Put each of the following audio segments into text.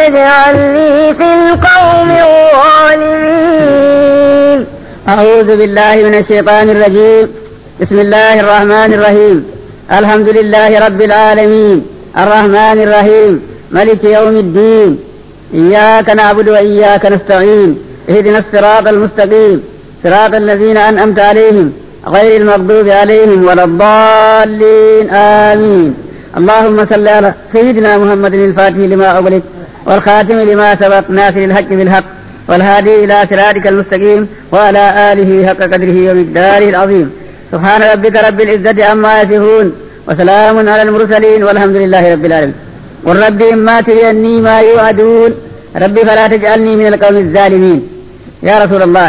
تجعلني في القوم الظالمين أعوذ بالله من الشيطان الرجيم بسم الله الرحمن الرحيم الحمد لله رب العالمين الرحمن الرحيم ملك يوم الدين إياك نعبد وإياك نستعين اهدنا الصراط المستقيم صراط الذين أنعمت عليهم غير المغضوب عليهم ولا الضالين آمين اللهم صل على سيدنا محمد الفاتح لما أغلق والخاتم لما سبق ناصر الحق بالحق والهادي إلى صراطك المستقيم وعلى آله حق قدره ومقداره العظيم سبحان ربك رب العزة عما يصفون وسلام على المرسلين والحمد لله رب العالمين والرب إما تريني ما يوعدون ربي فلا تجعلني من القوم الظالمين يا رسول الله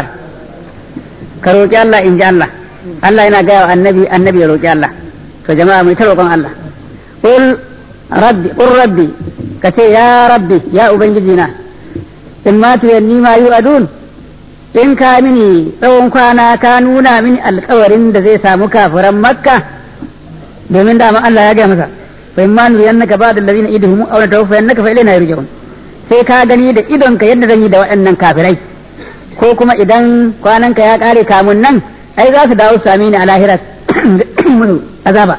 كروكي الله إن جاء الله الله إنا جاء النبي النبي روكي الله فجماعة ميتروكم الله قل ربي قل ربي كتي يا ربي يا أبنجدنا إما تريني ما يوعدون in ka mini tsawon kwana ka nuna mini alkawarin da zai samu kafiran makka domin dama Allah ya gaya masa fa in ma nuriyannaka ba'da allazina idhum aw natawaffayannaka fa ilayna yurja'un sai ka gani da idonka yadda zan yi da waɗannan kafirai ko kuma idan kwananka ya kare kamun nan ai za su dawo su same ni a lahira azaba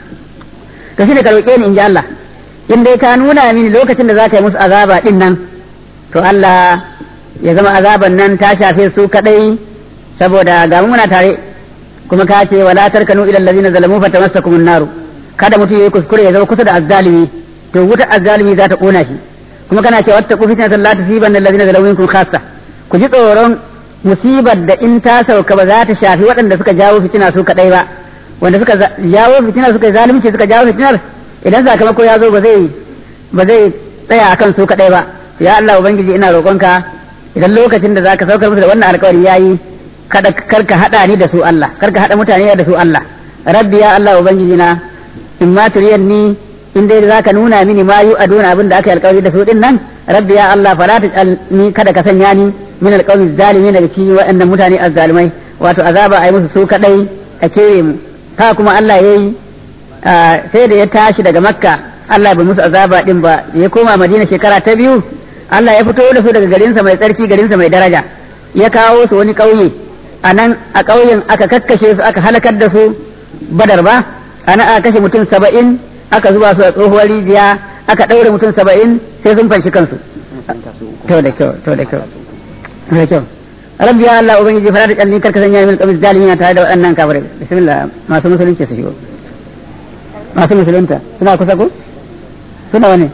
to shine ka roƙe ni in ji Allah in dai ka nuna mini lokacin da za ka yi musu azaba din nan to Allah ya zama azaban nan ta shafe su kadai saboda ga muna tare kuma ka ce wala tarkanu ila allazina zalamu fatamassakumun naru kada mutum yayi kuskure ya zama kusa da azzalimi to wuta azzalimi za ta kona shi kuma kana cewa wata kufitina ta la tusiban allazina zalamu minkum khassa ku ji tsoron musibar da in ta sauka ba za ta shafi waɗanda suka jawo fitina su kadai ba wanda suka jawo fitina suka zalunci suka jawo fitinar idan sakamako ya zo ba zai ba zai tsaya akan su kadai ba ya Allah ubangiji ina roƙonka idan lokacin da zaka saukar musu da wannan alƙawari yayi kada karka hada ni da su Allah karka hada mutane da su Allah rabbi ya Allah ubangiji na in ma turiyanni in dai zaka nuna mini ma yu aduna abin da aka yi alƙawari da su din nan rabbi ya Allah fala ni kada ka sanya ni min alqawmi zalimin daga cikin waɗannan mutane azzalimai wato azaba ai musu su kadai a kewe mu ta kuma Allah yayi sai da ya tashi daga makka Allah bai musu azaba din ba ya koma madina shekara ta biyu Allah ya fito da su daga garinsa mai tsarki garinsa mai daraja ya kawo su wani ƙauye a nan a ƙauyen aka kakkashe su aka halakar da su badar ba ana aka kashe mutum saba'in aka zuba su a tsohuwar rijiya aka ɗaure mutum saba'in sai sun fanshi kansu to da kyau to da kyau da kyau rabbi ya Allah ubangiji fara da kalli karka sanya min qabis zalimin tare da waɗannan kafirai bismillah masu musulunci su shigo masu musulunta suna kusa ko suna wani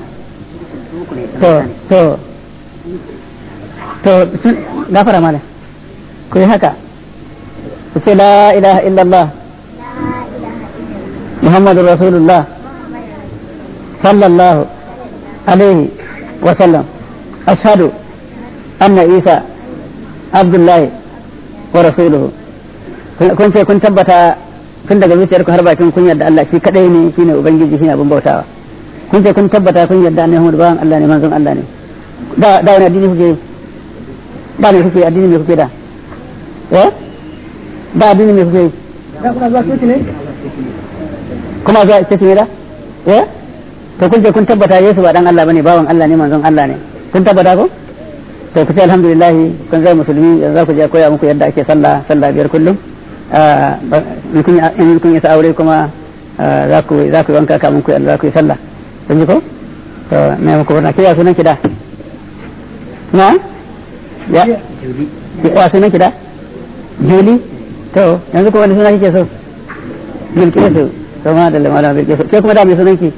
to to to sun gafara mala ku yi haka ku ce la ilaha illallah muhammadu rasulullah sallallahu alaihi wa sallam ashhadu anna isa abdullahi wa rasuluhu kun ce kun tabbata tun daga zuciyarku har bakin kun yarda Allah shi kadai ne shine ubangiji shine abin bautawa kun ce kun tabbata kun yarda annabi Muhammad bawan Allah ne manzon Allah ne da da wani addini kuke ba ne kuke addini me kuke da eh ba addini me kuke da kuna zuwa coci ne kuma zuwa coci ne da eh to kun ce kun tabbata Yesu ba dan Allah bane bawan Allah ne manzon Allah ne kun tabbata ko to ku ce alhamdulillah kun zai musulmi yanzu za ku je koya muku yadda ake sallah sallah biyar kullum in kun yi aure kuma za ku za ku wanka kamun ku za ku yi sallah kun ji ko to me muku wannan kiya sunan kida na ya ya sunan kida juli to yanzu ko wani suna kike so bilkisu to ma da lamala bilkisu ke kuma da me sunan ki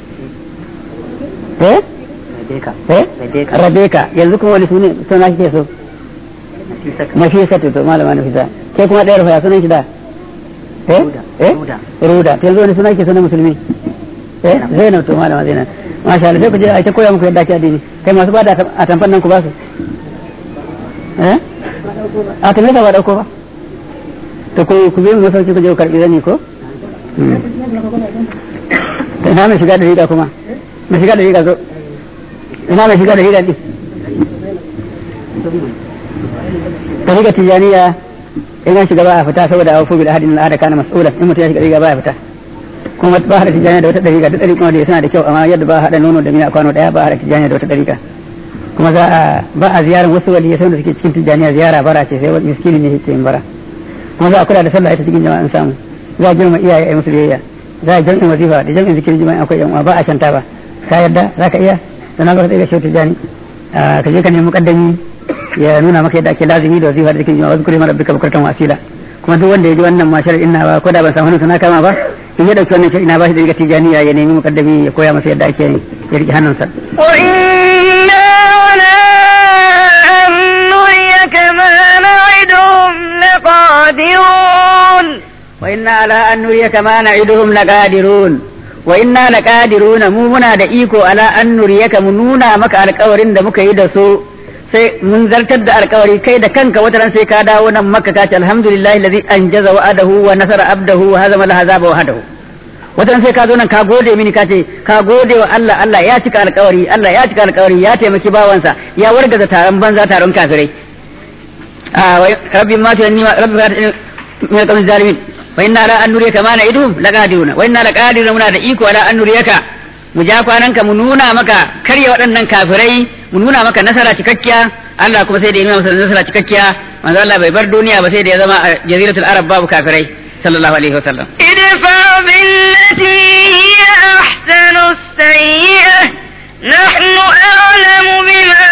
eh eh rabeka yanzu kuma wani suna kike so nafisatu to malama nafisa ke kuma ɗaya rufa sunan ki da eh eh ruda to yanzu wani sunan ki sunan musulmi eh zainab to malama zainab masha Allah sai ku je a ta koya muku yadda ake addini kai masu bada a tamfan nan ku ba su eh a ta ba dauko ba to ku ku bi mu sauki ku je ku karbi zani ko to ina mai shiga da riga kuma mai shiga da riga zo ina mai shiga da riga din tariqa tijaniya in an shiga ba a fita saboda a fubi da hadin al'ada kana mas'ula in mutum ya shiga riga ba ya fita kuma ba hada tijaniya da wata dariƙa duk dariƙa da suna da kyau amma yadda ba hada nono da miya kwano daya ba hada tijaniya da wata dariƙa kuma za a ba a ziyarar wasu waliyai da suke cikin tijjaniya ziyara bara ce sai wani miskini ne yake yin bara kuma za a kula da sallah ita cikin jama'an samu za a girma iyaye a musu biyayya za a jam'in wazifa da jam'in zikirin jima'i akwai yan uwa ba a canta ba ka yarda za ka iya sannan ba ka tsaye ga shautu jani ka je ka nemi mukaddami ya nuna maka yadda ake lazimi da wazifa da zikirin jima'i wasu kurema rabbika bukurtan wasila kuma duk wanda ya ji wannan ma shar'in na ba ko da ban samu hannun sana kama ba in ya dauki wannan shar'in na ba shi da riga tijaniya ya nemi mukaddami ya koya masa yadda ake ya rike hannunsa وإنا ولا أن نريك ما نعدهم لقادرون وإنا على أن نريك ما نعدهم لقادرون وإنا لقادرون mu muna da iko ala an nuriyaka mu nuna maka alƙawarin da muka yi da su sai mun zartar da alƙawari kai da kanka wata ran sai ka dawo nan makka ka ce alhamdulillahi allazi anjaza wa'adahu wa nasara abdahu wa hazama al-ahzaba wahdahu wata ran sai ka zo nan ka gode mini ka ce ka gode wa Allah Allah ya cika alƙawari Allah ya cika alƙawari ya taimaki bawansa ya wargaza taron banza taron kafirai a rabbi ma tuyanni rabbi ma min al zalimin wa inna la an nuriyaka ma na'idum laqadiruna wa inna laqadiruna muna da iko ala an nuriyaka mu ja kwananka mu nuna maka karya waɗannan kafirai mu nuna maka nasara cikakkiya Allah kuma sai da ya nuna masa nasara cikakkiya manzo Allah bai bar duniya ba sai da ya zama a jaziratul arab babu kafirai sallallahu alaihi wasallam ادفع بالتي هي أحسن السيئة نحن أعلم بما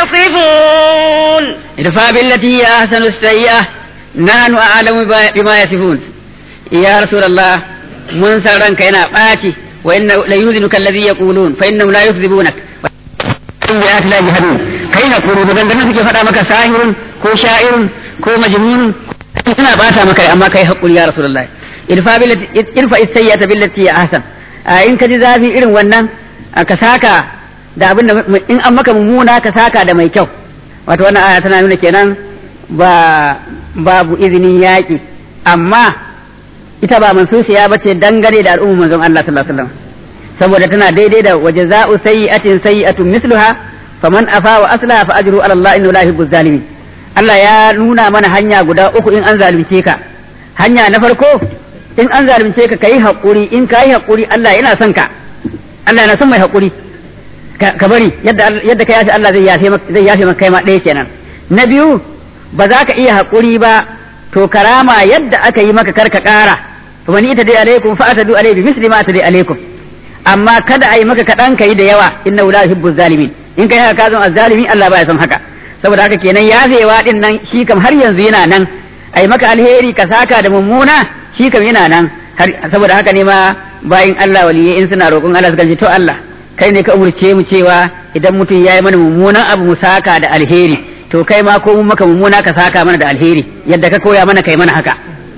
يصفون idfa billati hiya ahsanu sayyi'ah nahnu a'lamu bima yasifun ya rasulullah mun san ranka yana ɓaci wa inna la yuzinuka alladhi yaqulun fa innahum la yukzibunak in bi ayati la yahdun kai na kuru da dan suke faɗa maka sahirun ko sha'irun ko majnun suna bata maka amma kai hakuri ya rasulullah idfa billati idfa as-sayyi'ata billati hiya ahsan in ka ji zafi irin wannan ka saka da abin da in an maka mummuna ka saka da mai kyau wato wannan aya tana nuna kenan ba babu izinin yaƙi amma ita ba mansusiya ba ce dangane da al'ummar manzon Allah sallallahu alaihi wasallam saboda tana daidai da waje za'u sayyi'atin sayyi'atun misluha faman afa wa aslaha fa ajru ala Allah innahu la yuhibbu zalimin Allah ya nuna mana hanya guda uku in an zalunce ka hanya na farko in an zalunce ka kai hakuri in kai hakuri Allah yana son ka Allah yana son mai hakuri ka bari yadda yadda kai Allah zai yafe maka zai yafe maka kai ma ɗaya kenan na biyu ba za ka iya haƙuri ba to karama yadda aka yi maka karka ƙara to wani ita dai alaikum fa atadu alaihi misli ma atadu alaikum amma kada a yi maka kaɗan ka yi da yawa inna la yuhibbu zalimin in kai haka ka zama azzalimi Allah baya son haka saboda haka kenan yafewa din nan shi kam har yanzu yana nan a yi maka alheri ka saka da mummuna shi kam yana nan saboda haka ne ma bayin Allah waliyai in suna roƙon Allah suka ce to Allah kai ne ka umurce mu cewa idan mutum ya yi mana mummunan abu mu saka da alheri to kai ma ko mun maka mummuna ka saka mana da alheri yadda ka koya mana kai mana haka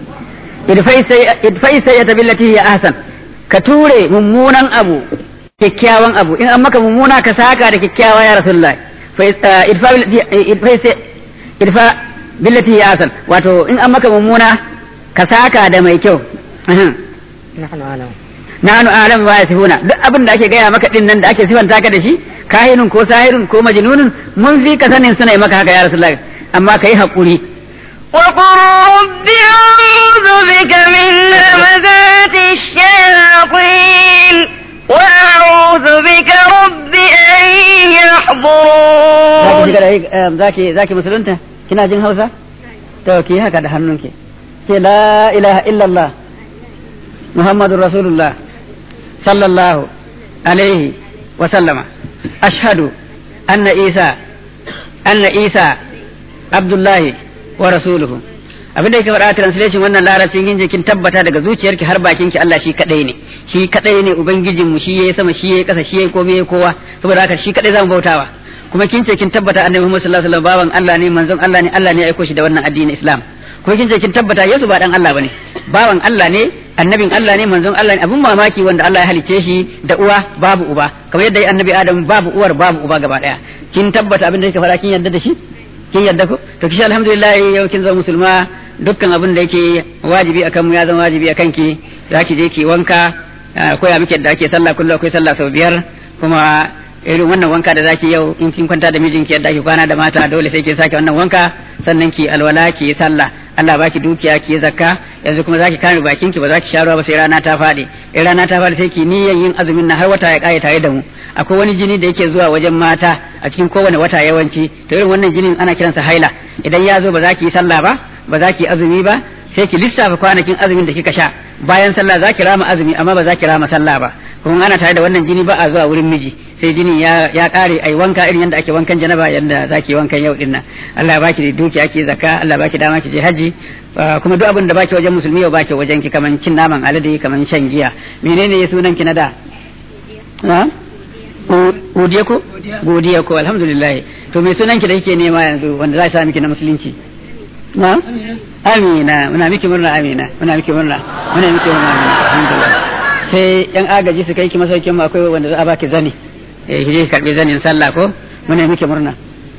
idfai sai ta billati ya ahsan ka ture mummunan abu kyakkyawan abu in an maka mummuna ka saka da kyakkyawa ya rasulullah idfa billati ya ahsan wato in an maka mummuna ka saka da mai kyau nahnu alam wa yasifuna duk abin da ake gaya maka din nan da ake sifanta ka da shi kahinun ko sahirun ko majnunun mun fi ka sanin suna yi maka haka ya rasulullah amma kai hakuri وقل رب أعوذ بك من همزات الشياطين وأعوذ بك رب أن يحضرون zaki zaki musulunta kina jin Hausa to ki haka da hannunki ke la ilaha illallah muhammadur rasulullah sallallahu alaihi wa sallama ashhadu anna isa anna isa abdullahi wa rasuluhu abin da yake faɗa translation wannan larabcin kin je kin tabbata daga zuciyarki har bakin ki Allah shi kadai ne shi kadai ne ubangijin mu shi yayi sama shi yayi kasa shi yayi komai kowa saboda haka shi kadai zamu bautawa kuma kin ce kin tabbata annabi Muhammad sallallahu alaihi wasallam bawan Allah ne manzon Allah ne Allah ne ya aiko shi da wannan addinin Islam kuma kin ce kin tabbata Yesu ba dan Allah bane bawan Allah ne annabin Allah ne manzon Allah ne abun mamaki wanda Allah ya halicce shi da uwa babu uba kamar yadda annabi Adam babu uwar babu uba gaba daya kin tabbata abin da yake fara kin yarda da shi kin yarda ko to kishi alhamdulillah yau kin zama musulma dukkan abin da yake wajibi akan mu ya zama wajibi akan ki zaki je ki wanka koya miki yadda ake sallah kullu akwai sallah sau biyar kuma irin wannan wanka da zaki yau in kin kwanta da mijinki yadda ake kwana da mata dole sai ki sake wannan wanka sannan ki alwala ki sallah Allah baki dukiya ki zakka yanzu kuma zaki kame bakin ki ba zaki sha ruwa ba sai rana ta fadi in rana ta fadi sai ki niyyar yin azumin nan har wata ya kare tare da mu akwai wani jini da yake zuwa wajen mata a cikin kowane wata yawanci to irin wannan jinin ana kiransa haila idan ya zo ba za ki yi sallah ba ba za ki yi azumi ba sai ki lissafa kwanakin azumin da kika sha bayan sallah za ki rama azumi amma ba za ki rama sallah ba kuma ana tare da wannan jini ba a zuwa wurin miji sai jini ya ya kare ai wanka irin yadda ake wankan janaba yadda zaki wankan yau dinnan Allah ya baki da duki ake zakka Allah baki dama ki je haji kuma duk abin da baki wajen musulmi yau baki wajen ki kaman cin naman alade kaman shan giya menene ya sunan ki na da ha godiya ko godiya ko alhamdulillah to me sunan ki da kike nema yanzu wanda za ta miki na musulunci na amina muna miki murna amina muna miki murna muna miki murna alhamdulillah sai yan agaji su kai ki masaukin mu akwai wanda za a baki zani eh ki karbi zanin sallah ko muna miki murna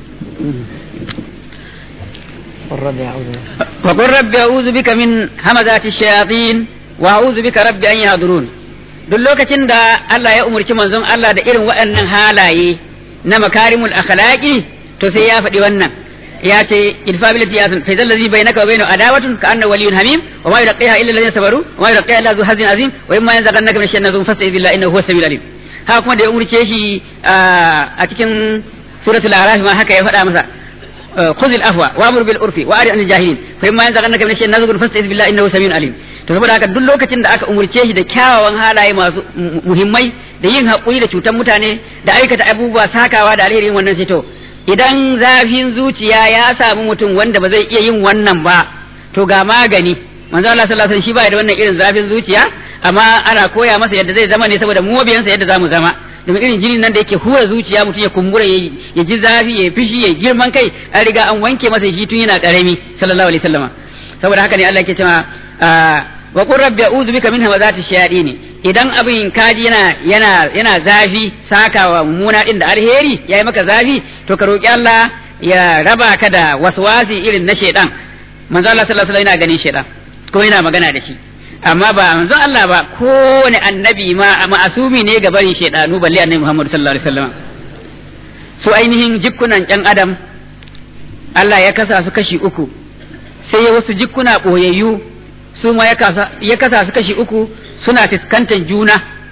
وقل رب أعوذ بك من همزات الشياطين وأعوذ بك رب أن يحضرون duk lokacin da Allah ya umarci manzon Allah da irin waɗannan halaye na makarimul akhlaqi to sai ya faɗi wannan ya ce idfa bil yasin fa zal ladhi bainaka wa bainahu adawatun ka anna waliyyun hamim wa ma yulqiha illa alladhina sabaru wa ma yulqiha illa zu hazin azim wa imma yanzaghannaka min shay'in nazum fasta'id billahi innahu huwas samiul alim haka kuma da ya umurce shi a cikin suratul araf ma haka ya faɗa masa خذ الافوى وامر بالعرف واعرض عن الجاهلين فإما ينزغنك من الشيء نزغ فاستعذ بالله انه سميع عليم to saboda haka duk lokacin da aka umurce shi da kyawawan halaye masu muhimmai da yin haƙuri da cutar mutane da aikata abubuwa sakawa da alherin wannan sai to idan zafin zuciya ya samu mutum wanda ba zai iya yin wannan ba to ga magani manzo Allah sallallahu alaihi wasallam shi ba da wannan irin zafin zuciya amma ana koya masa yadda zai zama ne saboda mu mabiyansa yadda zamu zama domin irin jinin nan da yake hura zuciya mutum ya kumbura ya ji zafi ya fishi ya girman kai an riga an wanke masa shi tun yana karami sallallahu alaihi wasallam saboda haka ne Allah yake cewa wa qur rabbi a'udhu bika min hamazati shayatin idan abin kaji yana yana yana zafi sakawa mummuna din da alheri yayi maka zafi to ka roki Allah ya raba ka da waswasi irin na shedan manzo Allah sallallahu alaihi wasallam yana ganin shedan ko yana magana da shi amma ba manzo Allah ba kowane annabi ma ma'asumi ne ga barin shedanu balle annabi Muhammad sallallahu alaihi wasallam su ainihin jikkunan ƴan adam Allah ya kasa su kashi uku sai ya wasu jikkuna boyayyu su ma ya kasa su kashi uku suna fuskantar juna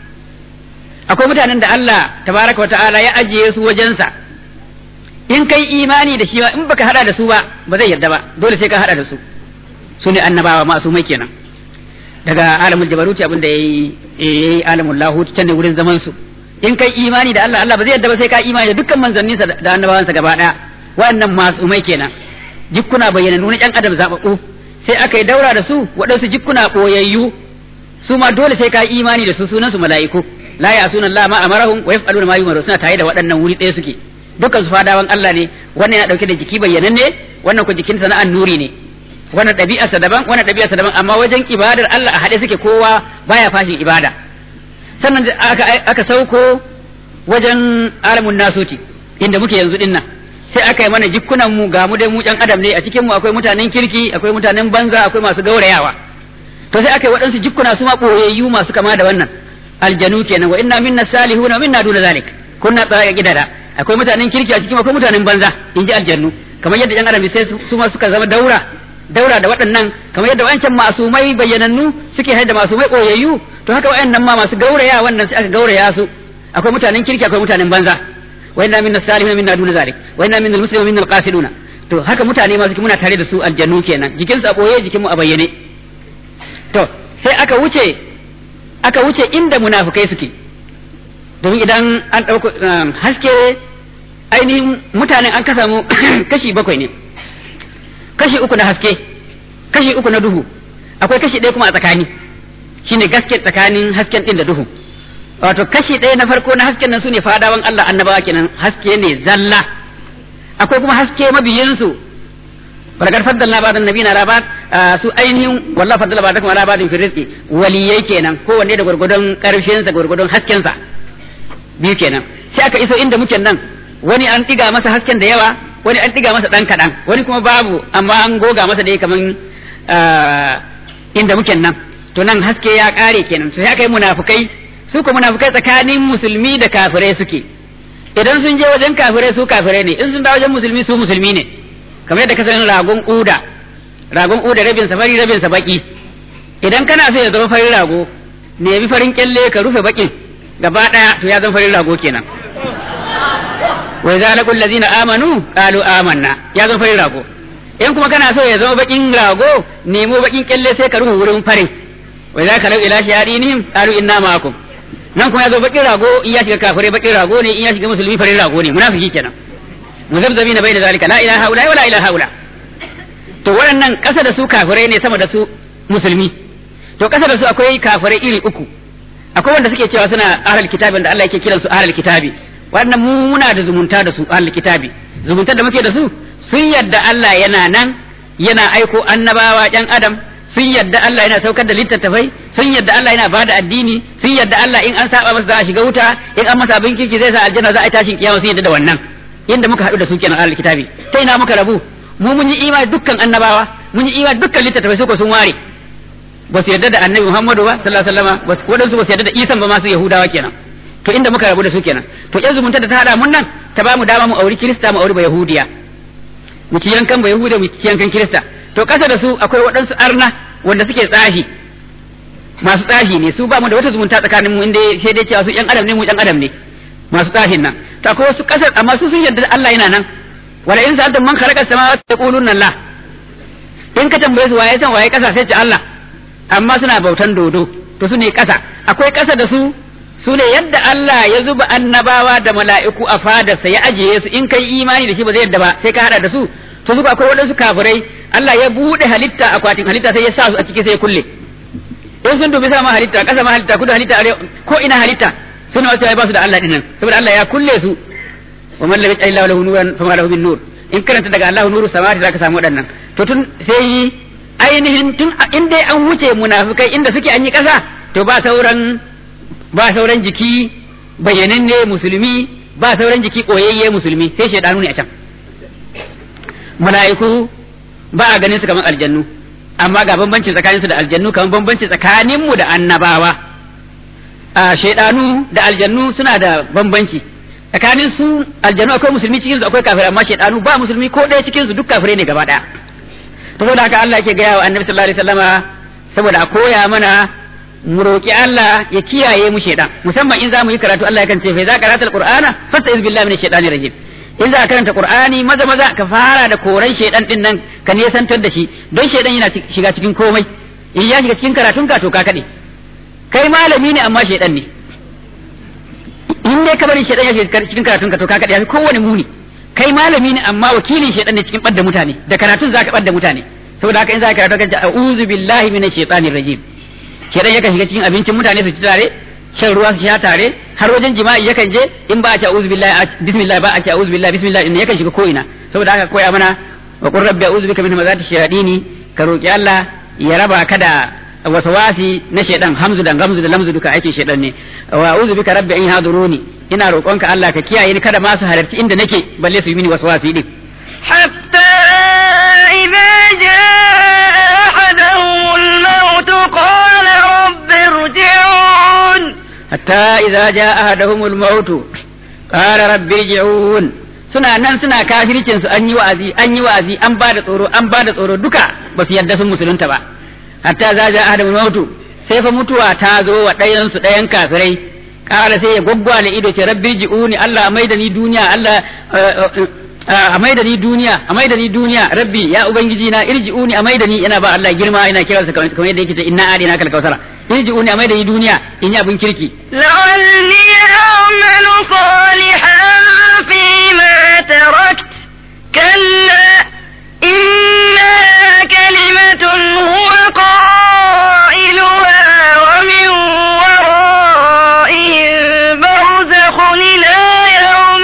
akwai mutanen da Allah tabaraka wa ta'ala ya ajiye su wajensa in kai imani da shi ba in baka hada da su ba ba zai yarda ba dole sai ka hada da su su ne annabawa masu mai kenan daga alamul jabaruti abin da yayi yayi alamul lahut can ne wurin zaman su in kai imani da Allah Allah ba zai yarda ba sai ka imani da dukkan manzanninsa da annabawansa gaba daya waɗannan masu mai kenan jikkuna bayyana nuna ƴan adam zababbu sai aka yi daura da su waɗansu jikkuna ɓoyayyu su ma dole sai ka imani da su sunan su mala'iku la ya sunan Allah ma amarahum wa yaf'aluna ma yumaru suna tare da waɗannan wuri ɗaya suke dukkan su fadawan Allah ne wannan yana dauke da jiki bayyananne wannan ko jikin sa na annuri ne wannan ɗabi'arsa daban wannan ɗabi'arsa daban amma wajen ibadar Allah a haɗe suke kowa baya fashin ibada sannan aka aka sauko wajen alamun nasuti inda muke yanzu dinnan sai aka yi mana jikunan mu ga mu dai mu ɗan adam ne a cikin mu akwai mutanen kirki akwai mutanen banza akwai masu gaurayawa to sai aka yi waɗansu jikuna su ma ɓoyayyu masu kama da wannan aljanu kenan wa inna minna salihuna wa minna duna zalik kunna tsaya gidada akwai mutanen kirki a cikin akwai mutanen banza in ji aljannu kamar yadda yan adam sai su ma suka zama daura daura da waɗannan kamar yadda wancan masumai bayyanannu suke haida masumai ɓoyayyu to haka waɗannan ma masu gauraya wannan sai aka gauraya su akwai mutanen kirki akwai mutanen banza wa inna minna salihuna minna duna zalik wa inna minna muslimuna minna alqasiduna to haka mutane ma suke muna tare da su aljannu kenan jikin su a ɓoye jikin mu a bayyane to sai aka wuce aka wuce inda munafukai suke domin idan an ɗauko haske ainihin mutanen an kasa mu kashi bakwai ne kashi uku na haske kashi uku na duhu akwai kashi ɗaya kuma a tsakani shine gaske tsakanin hasken ɗin da duhu wato kashi ɗaya na farko na hasken nan su ne fadawan Allah annabawa kenan haske ne zalla akwai kuma haske mabiyinsu ولقد فضلنا بعض النبيين على بعض su ainihin wallahi faddala ba'dakum ala ba'din fi rizqi waliyai kenan kowanne da gurgudun karfin sa gurgudun hasken sa biyu kenan sai aka iso inda muke nan wani an diga masa hasken da yawa wani an diga masa dan kadan wani kuma babu amma an goga masa dai kaman inda muke nan to nan haske ya kare kenan sai aka yi munafukai su ko munafukai tsakanin musulmi da kafirai suke idan sun je wajen kafirai su kafirai ne in sun dawo wajen musulmi su musulmi ne kamar yadda ka san ragon uda ragon uda rabin sa fari rabin sa baki idan kana so ya zama farin rago nemi farin kyalle ka rufe bakin gaba daya to ya zama farin rago kenan wa idza laqul ladina amanu qalu amanna ya zama farin rago in kuma kana so ya zama bakin rago nemo bakin kyalle sai ka rufe wurin farin wa idza kalau ila shayadinihim qalu inna ma'akum nan kuma ya zo bakin rago in ya shiga kafirai bakin rago ne in ya shiga musulmi farin rago ne munafiki kenan muzabzabina bayna zalika la ilaha illa wala ilaha illa to waɗannan ƙasa da su kafirai ne sama da su musulmi to ƙasa da su akwai kafirai iri uku akwai wanda suke cewa suna ahlul kitabi da Allah yake kiran su ahlul kitabi wannan mu muna da zumunta da su ahlul kitabi zumuntar da muke da su sun yadda Allah yana nan yana aiko annabawa ƴan adam sun yadda Allah yana saukar da littattafai sun yadda Allah yana bada addini sun yadda Allah in an saba masa za a shiga wuta in an masa abin kirki zai sa aljanna za a yi tashin kiyama sun yadda da wannan yadda muka haɗu da su kenan ahlul kitabi ta ina muka rabu mu mun yi imani dukkan annabawa mun yi imani dukkan littattafai suka sun ware ba su yarda da annabi Muhammadu ba sallallahu alaihi wasallam waɗansu ba su yarda da Isa ba masu Yahudawa kenan to inda muka rabu da su kenan to yanzu zumunta da ta hada mun nan ta ba mu dama mu auri Kirista mu auri ba Yahudiya mu ci yankan ba Yahudiya mu ci yankan Kirista to kasa da su akwai waɗansu arna wanda suke tsahi masu tsahi ne su ba mu da wata zumunta tsakanin mu inda sai dai cewa su yan adam ne mu yan adam ne masu tsahin nan to akwai wasu kasar amma su sun yarda Allah yana nan wala in sa'altum man khalaqa samawati yaquluna Allah in ka tambaye su waye san waye kasa sai ce Allah amma suna bautan dodo to su ne kasa akwai kasa da su su ne yadda Allah ya zuba annabawa da mala'iku a fadarsa ya ajiye su in kai imani da shi ba zai yadda ba sai ka hada da su to su akwai waɗansu kafirai Allah ya bude halitta akwatin halitta sai ya sa su a ciki sai ya kulle in sun dubi sama halitta kasa ma halitta kudu halitta arewa ko ina halitta suna wasu ba su da Allah dinnan saboda Allah ya kulle su wa man lam yaj'al lahu nuran fama lahu min nur in karanta daga Allahu nuru samawati zaka samu waɗannan to tun sai ainihin tun in dai an wuce munafikai inda suke an yi ƙasa to ba sauran ba sauran jiki bayyananne musulmi ba sauran jiki koyayye musulmi sai shaidanu ne a can mala'iku ba a ganin su kamar aljannu amma ga bambanci tsakanin su da aljannu kamar bambanci tsakanin mu da annabawa a shaidanu da aljannu suna da bambanci tsakanin su aljannu akwai musulmi cikin su akwai kafirai amma shaidanu ba musulmi ko ɗaya cikin su duk kafirai ne gaba ɗaya to saboda haka Allah yake gaya wa annabi sallallahu alaihi wasallama saboda a koya mana mu roki Allah ya kiyaye mu shaidan musamman in za mu yi karatu Allah yakan ce fa idza qara'ta alqur'ana fasta'iz billahi minash shaitani rajim in za ka karanta qur'ani maza maza ka fara da koran shaidan din nan ka nesantar da shi don shaidan yana shiga cikin komai in ya shiga cikin karatun ka to ka kade kai malami ne amma shaidan ne in dai ka bari shaidan ya shiga cikin karatun ka to ka kade ya kowane muni kai malami ne amma wakilin shaidan ne cikin badda mutane da karatun zaka badda mutane saboda haka in za ka karatu ka ce a'udhu billahi minash shaitanir rajim shaidan yakan shiga cikin abincin mutane su ci tare shan ruwa su sha tare har wajen jima'i yakan je in ba a ce a'udhu billahi bismillah ba a ce a'udhu billahi bismillah in yakan shiga ko ina saboda haka koya mana wa qur rabbi a'udhu bika min hamazati shayatini ka roki Allah ya raba ka da wasawasi na shaidan hamzu da gamzu da lamzu duka aikin shaidan ne wa a'udhu bika rabbi an yahduruni ina roƙonka Allah ka kiyaye ni kada ma su halarci inda nake balle su yi mini waswasi din حتى إذا جاء أحدهم الموت قال رب ارجعون حتى إذا جاء أحدهم الموت قال رب ارجعون suna nan suna kafircin su an yi wa'azi an yi wa'azi an ba da tsoro an ba da tsoro duka ba su yarda sun musulunta ba hatta za ja adamul mautu sai fa mutuwa ta zo wa ɗayan su ɗayan kafirai ƙara sai ya gwaggwale ido ce rabbi ji'uni Allah a maida ni duniya Allah a maida ni duniya a maida ni duniya rabbi ya ubangiji na irji'uni a maida ni ina ba Allah girma ina kiransa kamar yadda yake ce inna adina kal kausara irji'uni a maida ni duniya in yi abin kirki لعلي أعمل صالحا فيما تركت كلا إنها كلمة هو قائلها ومن ورائهم برزخ إلى يوم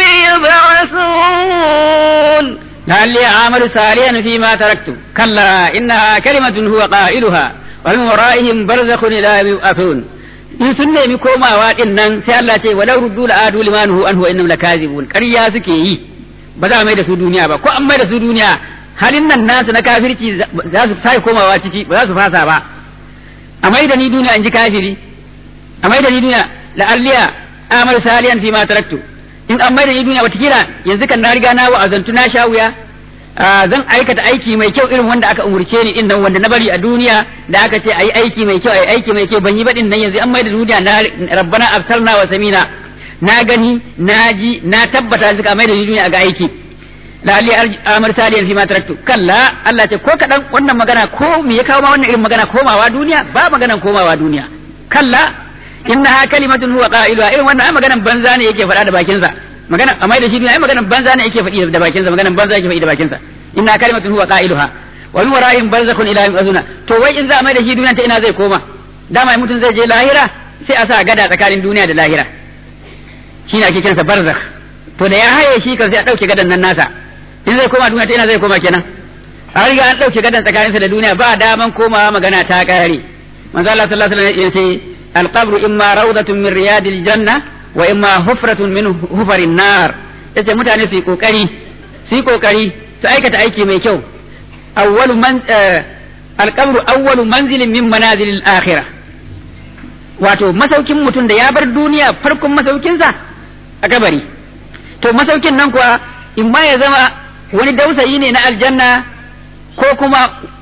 يبعثون لعلي أعمل صالحا فيما تركت كلا إنها كلمة هو قائلها ومن ورائهم برزخ إلى يوم يبعثون in sun nemi komawa din nan sai Allah ce walau ruddu la adu limanuhu anhu innahum lakazibun ƙarya suke yi ba za a mai da su duniya ba ko an mai da su duniya halin nan nasu na kafirci za su sai komawa ciki ba za su fasa ba a mai da ni duniya in ji kafiri a mai da ni duniya la alliya amal saliyan fi ma taraktu in an mai da ni duniya watakila yanzu kan na riga na wa'azantu na sha wuya zan aikata aiki mai kyau irin wanda aka umurce ni din nan wanda na bari a duniya da aka ce ayi aiki mai kyau ayi aiki mai kyau ban yi ba din nan yanzu an mai da duniya na rabbana absarna wa samina na gani na ji na tabbata suka mai da duniya ga aiki la ali amar saliyan fi ma taraktu kalla Allah ce ko kadan wannan magana ko me ya kawo ma wannan irin magana komawa duniya ba maganan komawa duniya kalla innaha kalimatun huwa qailuha irin wannan ai maganan banza ne yake faɗa da bakinsa magana amma da shi ne ai maganan banza ne yake faɗi da bakinsa maganan banza yake faɗi da bakinsa inna kalimatun huwa qailuha wa min wara'ihim barzakhun ila yawm azuna to wai in za a mai da shi duniya ta ina zai koma dama mutum zai je lahira sai a sa gada tsakanin duniya da lahira shine ake kiransa barzakh to da ya haye shi kan sai a dauke gadan nan nasa in zai koma duniya ta ina zai koma kenan a riga an dauke gadan tsakaninsa da duniya ba daman komawa magana ta kare manzo Allah sallallahu alaihi wasallam ya ce al-qabru imma rawdatun min riyadil janna wa imma hufratun min hufarin nar yace mutane su yi kokari su yi kokari su aikata aiki mai kyau awwalu man alqabru awwalu manzilin min manazilil akhirah wato masaukin mutum da ya bar duniya farkon masaukinsa a kabari to masaukin nan kuwa in ma ya zama wani dausayi ne na aljanna ko kuma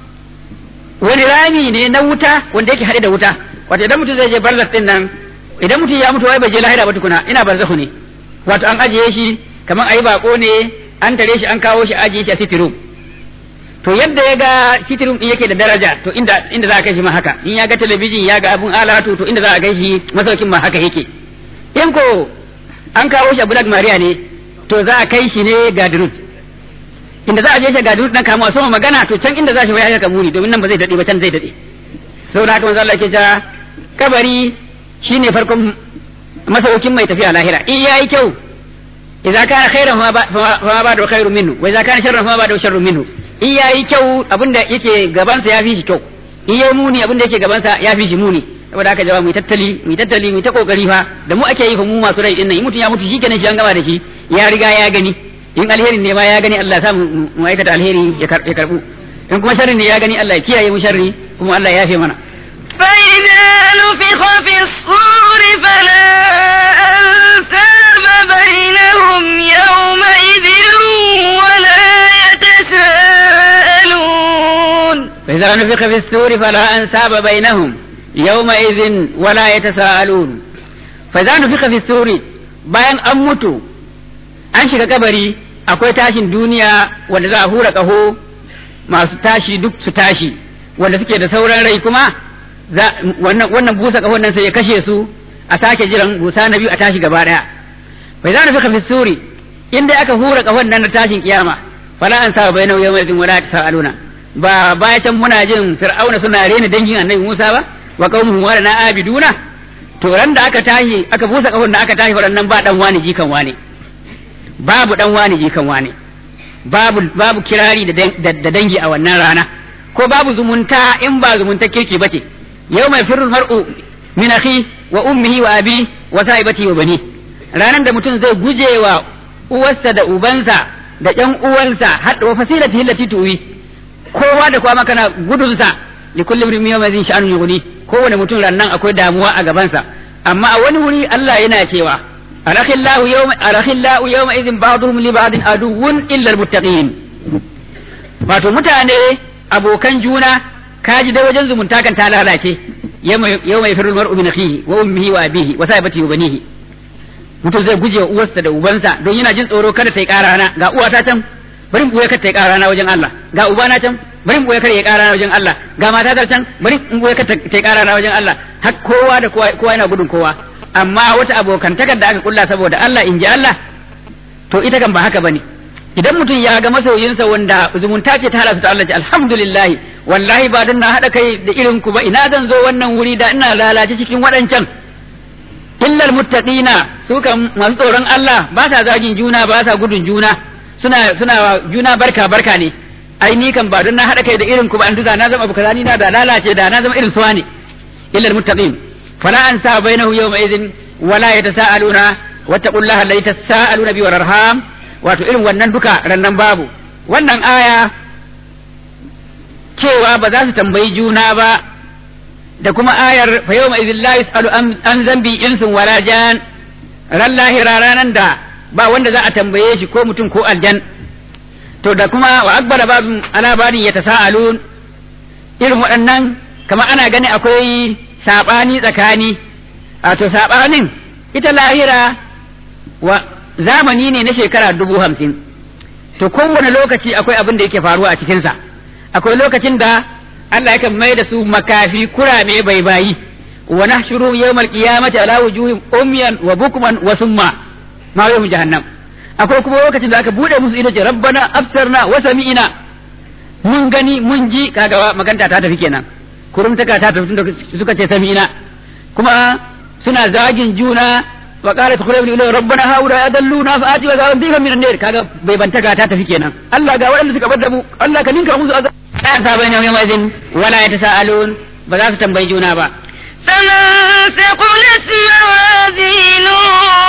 wani rami ne na wuta wanda yake haɗe da wuta wato idan mutum zai je barzakh din nan idan mutum ya mutu wai bai je lahira ba tukuna ina barzakhu ne wato an ajiye shi kamar ayi bako ne an tare shi an kawo shi ajiye shi a sitirum to yadda ya ga sitirum din yake da daraja to inda inda za a kai shi ma haka in ya ga talabijin ya ga abun alatu to inda za a kai shi masaukin ma haka yake in ko an kawo shi a Black Maria ne to za a kai shi ne Gadrut inda za a je shi Gadrut dan kama sama magana to can inda za shi ya muni domin nan ba zai dade ba can zai dade saboda haka manzo Allah yake cewa kabari shine farkon masaukin mai tafiya lahira in yayi kyau idza kana khairan fa ma ba da khairun minhu wa idza kana sharran fa ma ba da sharrun minhu in yayi kyau abinda yake gaban sa yafi shi kyau in yayi muni abinda yake gaban sa yafi shi muni saboda haka jama'a mu tattali mu tattali mu ta kokari fa da mu ake yi fa mu masu rai din nan in mutum ya mutu shikenan shi an gama da shi ya riga ya gani in alherin ne ma ya gani Allah ya sa mu aikata alheri ya karbu in kuma sharri ne ya gani Allah ya kiyaye mu sharri kuma Allah ya yafe mana فإذا نفخ في الصور فلا أنساب بينهم يومئذ ولا يتساءلون فإذا نفخ في السور فلا أنساب بينهم يومئذ ولا يتساءلون فإذا نفخ في السور bayan an mutu an shiga kabari akwai tashin duniya wanda za a hura ƙaho masu tashi duk su tashi wanda suke da sauran rai kuma wannan busa kahon nan sai ya kashe su a sake jiran busa na biyu a tashi gaba daya bai za fi fi suri in dai aka hura kahon nan na tashin kiyama fala an sa bai nauyi mai wala ta sa'aluna ba baya can muna jin fir'auna suna rena dangin annabi Musa ba wa qaumuhum wa na abiduna to ran da aka tashi aka busa kahon da aka tashi waɗannan ba dan wani jikan wani babu dan wani jikan wani babu babu kirari da dangi a wannan rana ko babu zumunta in ba zumunta kirki bace yau mai firul mar'u min akhi wa ummihi wa abi wa sahibati wa bani ranan da mutum zai guje wa uwarsa da ubansa da ƴan uwansa har wa fasilati allati tuwi kowa da kowa kana gudunsa li kulli imrin yawma zin sha'anun yughni kowane mutum rannan akwai damuwa a gabansa amma a wani wuri Allah yana cewa arakhillahu yawma arakhillahu yawma idhin ba'dhum li ba'din aduwwun illa almuttaqin wato mutane abokan juna kaji da wajen zumunta kan ta lalace yau mai firul mar'u min akhihi wa ummihi wa abihi wa sahibatihi wa banihi mutum zai guje wa uwarsa da ubansa don yana jin tsoro kada ta yi ƙara na ga uwata can bari in boye kada ta yi ƙara na wajen Allah ga ubana can bari in boye kada ya ƙara na wajen Allah ga mata can bari in boye kada ta yi ƙara na wajen Allah har kowa da kowa kowa yana gudun kowa amma wata abokantakar da aka kulla saboda Allah in ji Allah to ita kan ba haka bane idan mutum ya ga masoyinsa wanda zumunta ce ta hada su ta Allah ce alhamdulillah wallahi ba dan na hada kai da irin ku ba ina zan zo wannan wuri da ina lalace cikin waɗancan illal muttaqina su kan masu tsoron Allah ba sa zagin juna ba sa gudun juna suna suna juna barka barka ne ai ni kan ba don na hada kai da irin ku ba an duka na zama abu kaza ni na da lalace da na zama irin suwa ne illal muttaqin fala an sa bainahu yawma idhin wala yatasaaluna wattaqullaha alladhi tasaaluna bi warham wato irin wannan duka rannan babu wannan aya cewa ba za su tambayi juna ba da kuma ayar fa yawma idhil la yusalu an zambi insun wala jan ran lahira ranan da ba wanda za a tambaye shi ko mutum ko aljan to da kuma wa akbara babin ala babin yatasaalun irin waɗannan kamar ana gani akwai sabani tsakani wato sabanin ita lahira wa zamani ne na shekara dubu hamsin to kowane lokaci akwai abin da yake faruwa a cikinsa akwai lokacin da Allah yakan mai da su makafi kurame bai bayi wa nahshuru yawmal qiyamati ala wujuhim umyan wa bukman wa summa ma yawm jahannam akwai kuma lokacin da aka bude musu ido ce rabbana absarna wa sami'na mun gani mun ji kaga maganta ta tafi kenan kurumtaka ta tafi tunda suka ce sami'na kuma suna zagin juna wa qala tukhribu ila rabbana haula adalluna fa ati wa za bika min an-nar kaga bai bantaka ta tafi kenan Allah ga waɗanda suka bar da mu Allah ka ninka musu azab la sabana yawma idin wala yatasaalun ba za su tambayi juna ba فمن ثقلت موازينه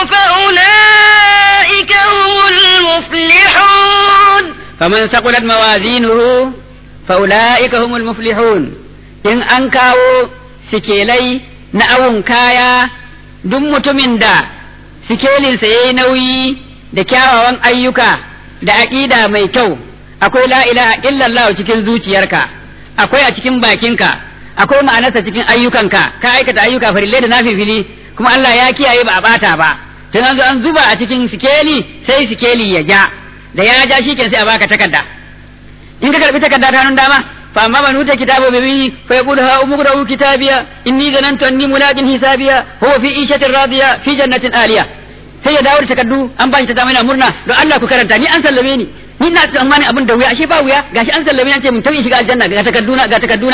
فأولئك هم المفلحون فمن ثقلت موازينه فأولئك هم المفلحون إن أنكاو سكيلي نأون كايا duk mutumin da sikelinsa ya yi nauyi da kyawawan ayyuka da aƙida mai kyau akwai la ilaha illallah cikin zuciyarka akwai a cikin bakinka akwai ma'anarsa cikin ayyukanka ka aikata ayyuka farille da nafifili kuma Allah ya kiyaye ba a bata ba tun an zo an zuba a cikin sikeli sai sikeli ya ja da ya ja shi sai a baka takarda in ka karbi takarda ta hannun dama fa amma man uta kitabu bi fa yaqulu ha umqra'u kitabiya inni zanantu anni mulaqin hisabiya huwa fi ishatin radiya fi jannatin aliya sai ya dawo da takardu an ba shi ta zama yana murna don Allah ku karanta ni an sallame ni ni ina tsammanin abin da wuya ashe ba wuya gashi an sallame ni an ce mun tauye shiga aljanna ga takarduna ga takarduna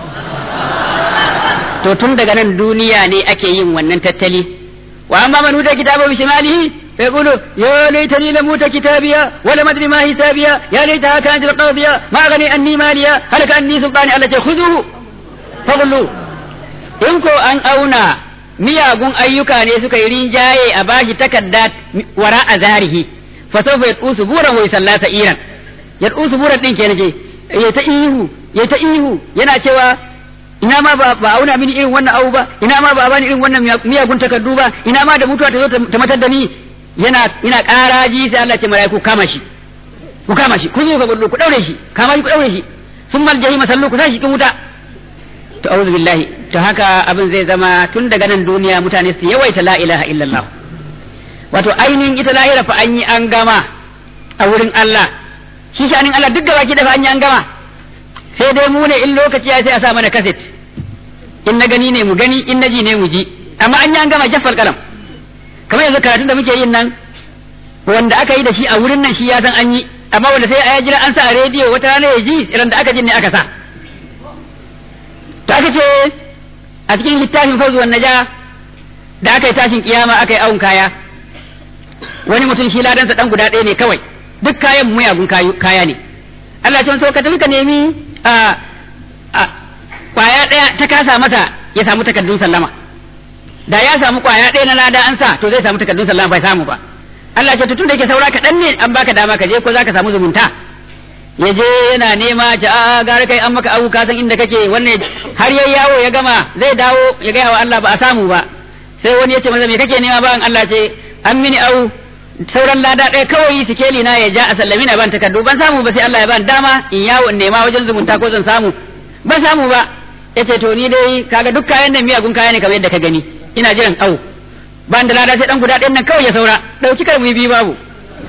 to tun daga nan duniya ne ake yin wannan tattali wa amma man uta kitabu bi shimalihi فيقول يا ليتني لم اوت كتابيا ولم ادري ما حسابيا يا ليتها كانت القاضية ما اغني عني ماليا هلك عني سلطاني التي خذوه فغلوا إنكو أن أونا miyagun ayyuka ne suka yi rinjaye a bashi takarda wara a zarihi fa sawfa yad'usu buran wa yusalla sa'iran yad'usu buran din kenan ce ya ta ihu ya ta ihu yana cewa ina ma ba ba auna mini irin wannan abu ba ina ma ba bani irin wannan miyagun takardu ba ina ma da mutuwa ta zo ta matar da ni yana ina ƙaraji sai Allah ce malaiku kama shi ku kama shi ku zo ka gudu ku daure shi kama shi ku daure shi sun mal jahima sallu ku sa shi kin wuta to auzu billahi to haka abin zai zama tun daga nan duniya mutane su yawaita la ilaha illallah wato ainihin ita lahira fa an yi an gama a wurin Allah shi shanin Allah duk gaba ki da fa an yi an gama sai dai mu ne in lokaci ya sai a sa mana kaset in na gani ne mu gani in na ji ne mu ji amma an yi an gama jaffal kalam kamar yanzu karatun da muke yin nan wanda aka yi da shi a wurin nan shi ya san an yi amma wanda sai a jira an sa a rediyo wata rana ya ji irin da aka ji ne aka sa to aka ce a cikin littafin fawzu wan naja da aka yi tashin kiyama aka yi awun kaya wani mutum shi ladansa dan guda ɗaya ne kawai duk kayan muyagun kaya ne Allah ce so ka tafi ka nemi a kwaya ɗaya ta kasa masa ya samu takardun sallama da ya samu kwaya ɗaya na lada an sa to zai samu takardun sallama bai samu ba Allah ce tun da yake saura kaɗan ne an baka dama ka je ko za ka samu zumunta ya je yana nema ta a gara kai an maka abu ka san inda kake wannan har yayi yawo ya gama zai dawo ya gaya wa Allah ba a samu ba sai wani ya ce masa me kake nema ba Allah ce an mini au sauran lada ɗaya kawai sikeli na ya ja a sallami na ban takardu ban samu ba sai Allah ya ban dama in yawo in nema wajen zumunta ko zan samu ban samu ba yace to ni dai kaga duk kayan nan miyagun kaya ne kamar yadda ka gani ina jiran au ban da lada sai dan guda ɗayan nan kawai ya saura dauki kar mu biyu babu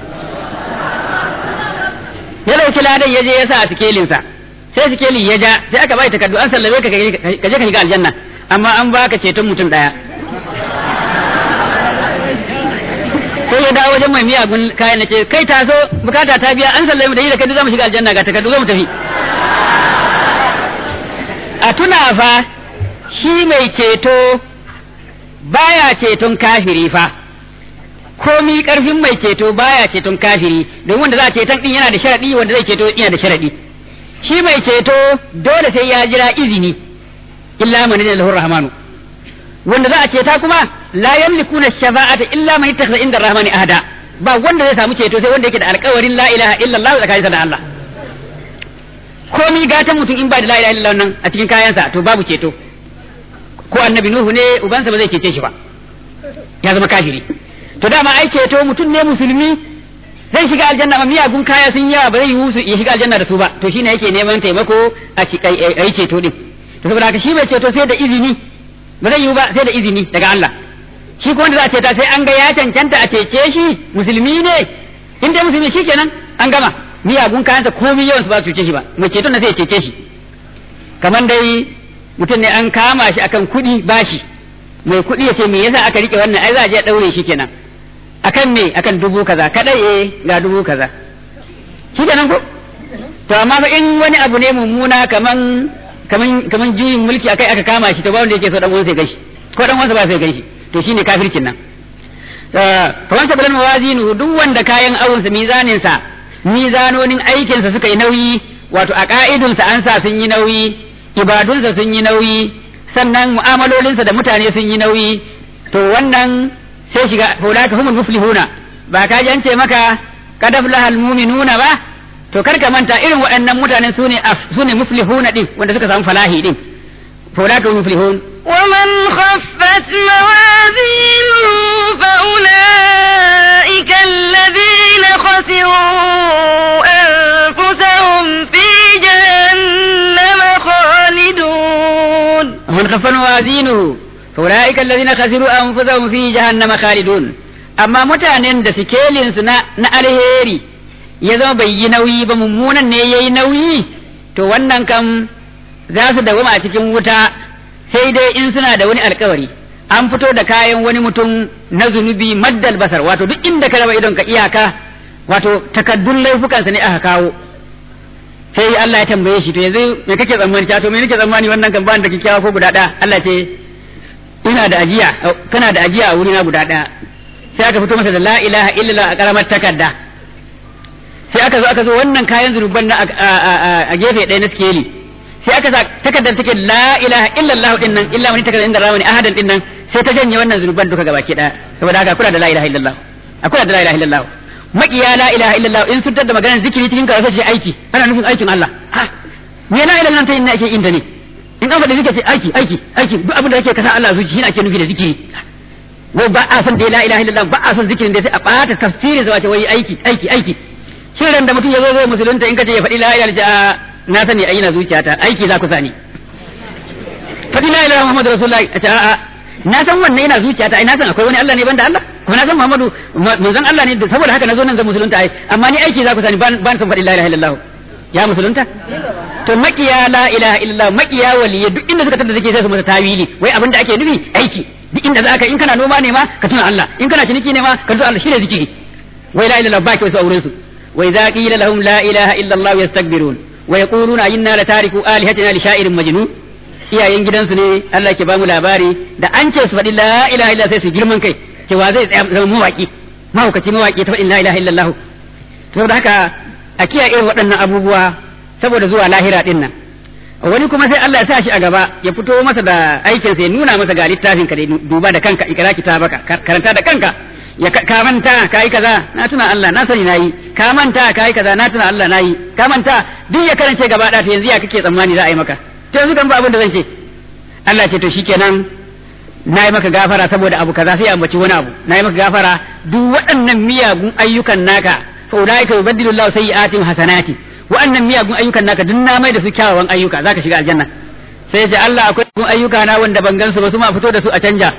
ya dauki ladan ya je ya sa a sikelinsa sai sikelin ya ja sai aka bai takardu an sallame ka ka je ka shiga aljanna amma an baka ceton mutum daya sai ya dawo wajen mai miyagun kayan ce kai taso bukata ta biya an sallame da yi da kai zamu shiga aljanna ga takardu zamu tafi a tuna fa shi mai ceto baya ceton kafiri fa komi karfin mai ceto baya ceton kafiri domin wanda za a ceton din yana da sharadi wanda zai ceto yana da sharadi shi mai ceto dole sai ya jira izini illa man da lahu rahmanu wanda za a ceta kuma la yamlikuna shafa'ata illa man ittakhadha inda rahmani ahada ba wanda zai samu ceto sai wanda yake da alƙawarin la ilaha illallah tsakaninsa da Allah komi gatan mutum in ba da la ilaha illallah nan a cikin kayansa to babu ceto ko annabi nuhu ne ubansa ba zai cece shi ba ya zama kafiri to dama ai ceto mutum ne musulmi zai shiga aljanna amma miyagun kaya sun yawa ba zai yi su ya shiga aljanna da su ba to shine yake neman taimako a yi ceto din to saboda haka shi bai ceto sai da izini ba zai yi ba sai da izini daga Allah shi ko wanda za a ceta sai an ga ya cancanta a cece shi musulmi ne in dai musulmi shi kenan an gama miyagun kayansa komai yawan su ba su cece shi ba mai ceton na sai ya cece shi kamar dai mutum ne an kama shi akan kuɗi bashi mai kuɗi ya ce me yasa aka rike wannan ai za a je ɗaure shi kenan akan me akan dubu kaza kadai eh ga dubu kaza shi kenan ko to amma fa in wani abu ne mummuna kaman kaman kaman juyin mulki akai aka kama shi to ba wanda yake so dan uwansa ya gashi ko dan uwansa ba sai gashi to shine kafircin nan kaman sabalan mawazinu duk wanda kayan awunsa mizanin sa mizanonin aikin sa suka yi nauyi wato a ka'idun sa an sa sun yi nauyi ibadun sa sun yi nauyi sannan mu'amalolinsa da mutane sun yi nauyi to wannan sai shiga hulaka humul muflihuna ba ka ji an ce maka kadaf lahal mu'minuna ba to kar ka manta irin waɗannan mutanen sune sune muflihuna din wanda suka samu falahi din hulaka humul muflihun ومن خفت موازينه فأولئك الذين خسروا أنفسهم في جهنم خالدون ومن خف موازينه فأولئك الذين خسروا أنفسهم في جهنم خالدون amma mutanen da sikelinsu na, na alheri ya zama bai yi nauyi ba mummunan ne ya yi nauyi to wannan kam za su dawama a cikin wuta sai dai in suna da wani alkawari an fito da kayan wani mutum na zunubi maddal basar wato duk inda ka raba idon ka iyaka wato takaddun laifukansa ne aka kawo sai Allah ya tambaye shi to yanzu me kake tsammani ta to me nake tsammani wannan kan bani da kikkiawa ko guda ɗaya Allah ce ina da ajiya kana da ajiya a wuri na guda ɗaya sai aka fito masa da la ilaha illallah a karamar takarda sai aka zo aka zo wannan kayan zunuban na a gefe ɗaya na skeli sai aka sa takardar take la ilaha illallah din nan illa man takardar inda ramani ahadan din nan sai ta janye wannan zunuban duka gabaki ɗaya saboda haka kula da la ilaha illallah akwai da la ilaha illallah makiya la ilaha illallah in sun da maganar zikiri cikin karatu ce aiki ana nufin aikin Allah ha me la ilaha illallah ta ake inda ne in an faɗi zikiri ce aiki aiki aiki duk abin da yake kasa Allah zuci shine ake nufi da zikiri wai ba a son da la ilaha illallah ba a son zikirin da sai a ɓata tafsirin sa wace wai aiki aiki aiki shirin da mutum ya zo zai musulunta in kace ya faɗi la ilaha illallah na sani ai na zuciyata aiki za ku sani faɗi la ilaha muhammadu rasulullahi a ce a'a na san wannan yana zuciyata ai na san akwai wani Allah ne banda Allah kuma na san Muhammadu manzon Allah ne saboda haka na zo nan zan musulunta ai amma ni aiki za ku sani ban ban san faɗi la ilaha illallah ya musulunta to makiya la ilaha illallah makiya waliya duk inda suka tada suke sai su masa tawili wai abin da ake nufi aiki duk inda za ka in kana noma ne ma ka tuna Allah in kana ciniki ne ma ka tuna Allah shine zikiri wai la ilaha illallah ba ki wasu auren su wa idza qila lahum la ilaha illallah yastakbirun wa yaquluna inna la tariku alihatina li sha'irin majnun iyayen gidansu ne Allah ke bamu labari da an ce su faɗi la ilaha illallah sai su girman kai cewa zai tsaya zama mawaki mahaukaci mawaki ta faɗin la ilaha illallah saboda haka a kiyaye irin waɗannan abubuwa saboda zuwa lahira din nan wani kuma sai Allah ya sa shi a gaba ya fito masa da aikin sa ya nuna masa ga littafin ka da duba da kanka ikra kitabaka karanta da kanka ya ka manta kai kaza na tuna Allah na sani nayi ka manta kai kaza na tuna Allah nayi ka manta duk ya karance gaba da ta yanzu ya kake tsammani za a yi maka to yanzu kan ba abin da zan ce Allah ce to shikenan na yi maka gafara saboda abu kaza sai ambaci wani abu na yi maka gafara duk waɗannan miyagun ayyukan naka fa ulaika yubaddilu Allahu sayyi'atihim hasanati waɗannan miyagun ayyukan naka duk na mai da su kyawawan ayyuka zaka shiga aljanna sai ya ce Allah akwai ayyuka na wanda ban gansu ba su ma fito da su a canja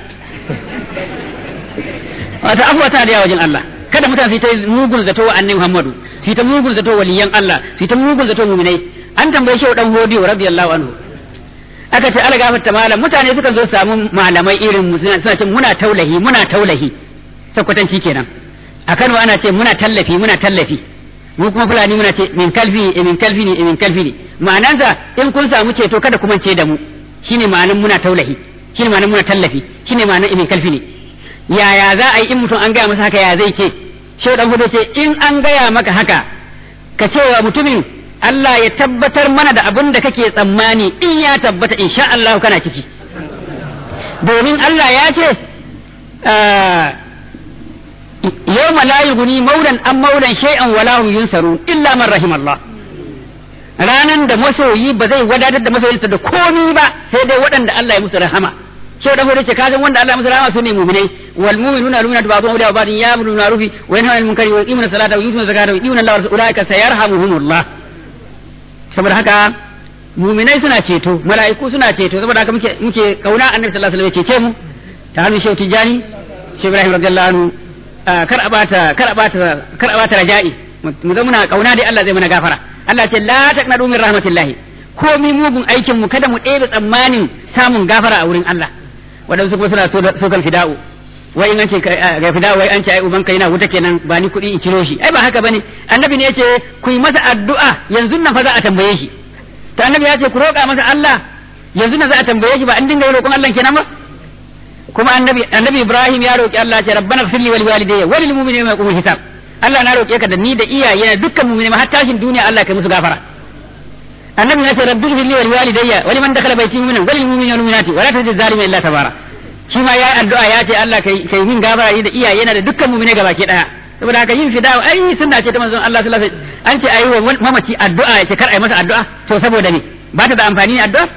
wata afuwa ta da wajen Allah kada mutane su ta mugun zato wa annabi Muhammadu su ta mugun zato waliyan Allah su ta mugun zato mu'minai an tambaye shi dan hodiyo radiyallahu anhu aka ce ala gafarta malam mutane sukan zo samu malamai irin mu suna ce muna taulahi muna taulahi sakwatanci kenan a Kano ana ce muna tallafi muna tallafi mu kuma fulani muna ce min kalfi e min kalfi ne e min kalfi ne ma'anansa in kun samu ceto kada kuma ce da mu shine ma'anan muna taulahi shine ma'anan muna tallafi shine ma'anan e min kalfi ne yaya za a yi in mutum an gaya masa haka ya zai ce shehu dan hudu ce in an gaya maka haka ka ce wa mutumin Allah ya tabbatar mana da abin da kake tsammani in ya tabbata insha Allah kana ciki domin Allah ya ce yawma la yughni maulan an maulan shay'an wala hum yunsarun illa man rahim Allah ranan da masoyi ba zai wadatar da masoyinsa da komi ba sai dai waɗanda Allah ya musu rahama shehu dan hudu ce ka san wanda Allah ya musu rahama su ne mu'minai wal mu'minuna al-mu'minatu ba'dhum awliya ba'dhin ya'muru bil ma'ruf wa yanhauna 'anil munkari wa yuqimuna as-salata wa yutuna az-zakata wa yu'minuna Allah wa rasulahu ulaika sayarhamuhumullah saboda haka mu'minai suna ceto mala'iku suna ceto saboda haka muke muke kauna annabi sallallahu alaihi wasallam ya cece mu ta hannun shehu tijani shehu ibrahim radiyallahu anhu kar a bata kar a bata kar a bata raja'i mu zama muna kauna dai Allah zai mana gafara Allah ce la taqnadu min rahmatillahi komi mugun aikin mu kada mu ɗebe tsammanin samun gafara a wurin Allah waɗansu kuma suna so kan fida'u wai in an ce ga fida'u wai an ce ai ubanka yana wuta kenan ba ni kuɗi in ciro shi ai ba haka bane annabi ne yace ku yi masa addu'a yanzu nan fa za a tambaye shi to annabi ya ce ku roƙa masa Allah yanzu nan za a tambaye shi ba an dinga roƙon Allah kenan ba kuma annabi annabi Ibrahim ya roƙi Allah ce rabbana ighfir li wa liwalidayya wa lil mu'minina yawma yaqumul hisab Allah na roƙe ka da ni da iyaye na dukkan mu'mini har tashin duniya Allah kai musu gafara annabi ya ce rabbi ighfir li wa liwalidayya wa liman dakhala bayti mu'minan wa lil mu'minina wal mu'minati wa la tazid zalimin illa tabara shi ma yayi addu'a ya ce Allah kai kai min gafara ni da iyaye na da dukkan mu'mini gabaki daya saboda haka yin fida ai sunna ce ta manzon Allah sallallahu alaihi wasallam an ce ayi wa mamaci addu'a ya ce kar ayi masa addu'a to saboda ne ba ta da amfani ne addu'a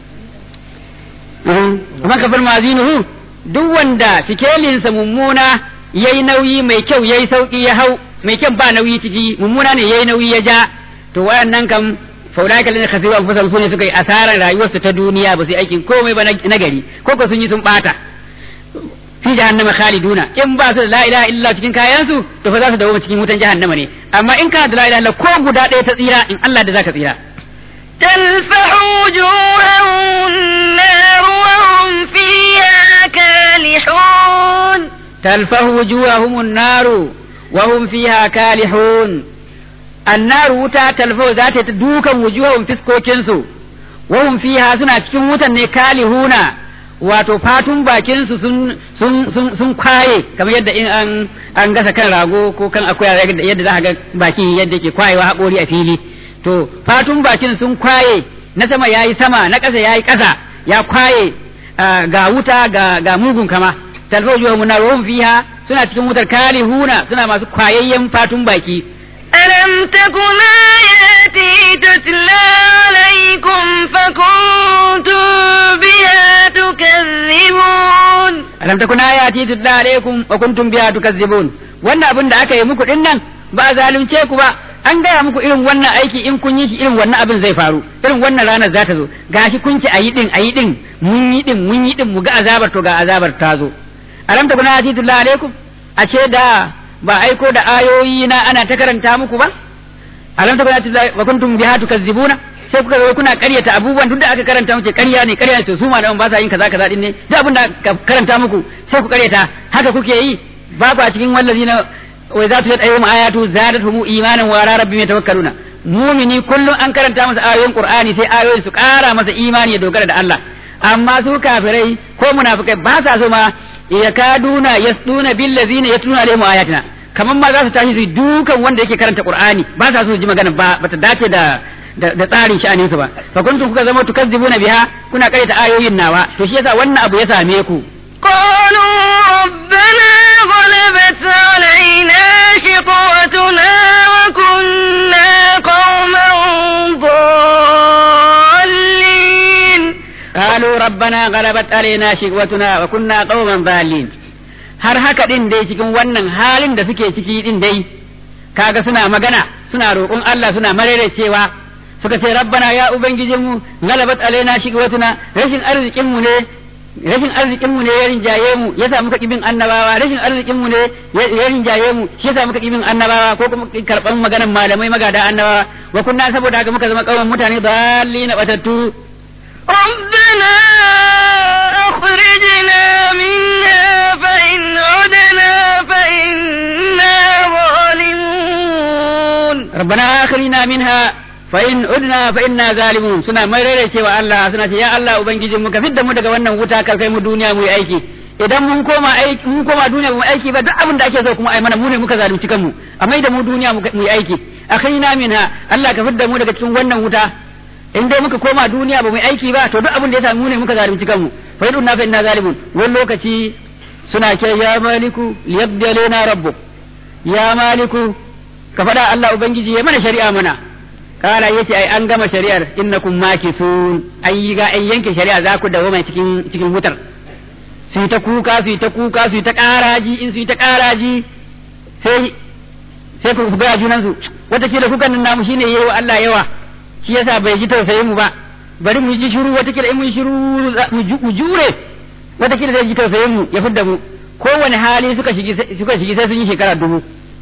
man kafar mazinuhu duk wanda sikelinsa mummuna yayi nauyi mai kyau yayi sauki ya hau mai kyan ba nauyi ciki mummuna ne yayi nauyi ya ja to wayannan kam faulaka lana khasiru anfusahum sune suka yi asarar rayuwarsu ta duniya ba su yi aikin komai ba na gari ko ko sun yi sun bata fi jahannama khaliduna in ba su da la ilaha illa cikin kayansu to fa za su dawo cikin wutan jahannama ne amma in ka da la ilaha illa ko guda ɗaya ta tsira in Allah da zaka tsira تلفح وجوههم النار وهم فيها كالحون تلفح وجوههم النار وهم فيها كالحون النار وتا تلفح ذات دوكا وجوههم فسكوكنسو وهم فيها سنة cikin wutan ne kalihuna wato fatun bakinsu sun sun sun sun kwaye kamar yadda in an an gasa kan rago ko kan akuya yadda za ga baki yadda ke kwayewa haƙori a fili to fatun bakin sun kwaye na sama yayi sama na ƙasa yayi ƙasa ya kwaye ga wuta ga ga mugun kama talfau juwa munarun fiha suna cikin wutar kalihuna suna masu kwayayyen fatun baki ألم تكن آياتي تتلى عليكم فكنتم بها تكذبون alam takun ayati tutla alaikum wa kuntum biha tukazzibun wannan abin da aka yi muku din nan ba zalunce ku ba an gaya muku irin wannan aiki in kun yi shi irin wannan abin zai faru irin wannan ranar za ta zo gashi kun ki ayi din ayi din mun yi din mun yi din mu ga azabar to ga azabar ta zo alam takun ayati tutla alaikum a ce da ba aiko da ayoyi na ana ta karanta muku ba alam takun ayati tutla wa kuntum biha tukazzibuna sai kuka zo kuna karyata abubuwan duk da aka karanta muke karya ne karya ne to su malaman ba sa yin kaza kaza din ne duk abin da aka karanta muku sai ku karyata haka kuke yi babu a cikin wallazina wa za tu yad ayyum ayatu zadatuhum imanan wa ala rabbihim yatawakkaluna mumini kullum an karanta masa ayoyin qur'ani sai ayoyin su kara masa imani ya dogara da Allah amma su kafirai ko munafikai ba sa so ma yakaduna yasduna bil ladzina yatluna alaihim ayatina kaman ma za su tashi su dukan wanda yake karanta qur'ani ba sa so su ji magana ba bata dace da da tsarin sha'anin su ba fa kuntum kuka zama tukazzibuna biha kuna karyata ayoyin nawa to shi yasa wannan abu ya same ku قالوا ربنا غلبت علينا شقوتنا وكنا قوما ضالين قالوا ربنا غلبت علينا شقوتنا وكنا قوما ضالين har haka din dai cikin wannan halin da suke ciki din dai kaga suna magana suna roƙon Allah suna marere cewa suka ce rabbana ya ubangijinmu galabat alaina shiqwatuna rashin arzikin mu ne rashin arzikin mu ne ya rinjaye mu yasa muka kibin annabawa rashin arzikin mu ne ya rinjaye mu shi yasa muka kibin annabawa ko kuma karban maganar malamai magada annabawa wa kunna saboda haka muka zama kauman mutane dallina batattu ربنا أخرجنا منها فإن عدنا فإنا ظالمون ربنا آخرنا منها فإن عدنا فإنا ظالمون سنا مرere cewa Allah suna ce ya Allah ubangijin mu ka fidda mu daga wannan wuta ka kai mu duniya mu yi aiki idan mun koma aiki mun koma duniya mu aiki ba duk abin da ake so kuma ai mana mu ne muka zalunci kanmu a mai da mu duniya mu yi aiki akhirina minha Allah ka fidda mu daga cikin wannan wuta in dai muka koma duniya ba mu aiki ba to duk abin da ya samu ne muka zalunci kanmu fa yadun na fa inna zalimun wani lokaci suna ce ya maliku liyabdi alaina rabbuk ya maliku ka faɗa Allah ubangiji ya mana shari'a mana kala yace ai an gama shari'ar innakum makisun ai ga ai yanke shari'a za ku dawo mai cikin cikin wutar su yi ta kuka su yi ta kuka su yi ta ƙaraji in su yi ta ƙaraji sai sai ku ga junan su watakila kukan nan namu shine yayi wa Allah yawa shi yasa bai ji tausayin mu ba bari mu ji shiru watakila in mun shiru mu jure watakila zai ji tausayin mu ya fidda mu kowane hali suka shigi suka shigi sai sun yi shekara dubu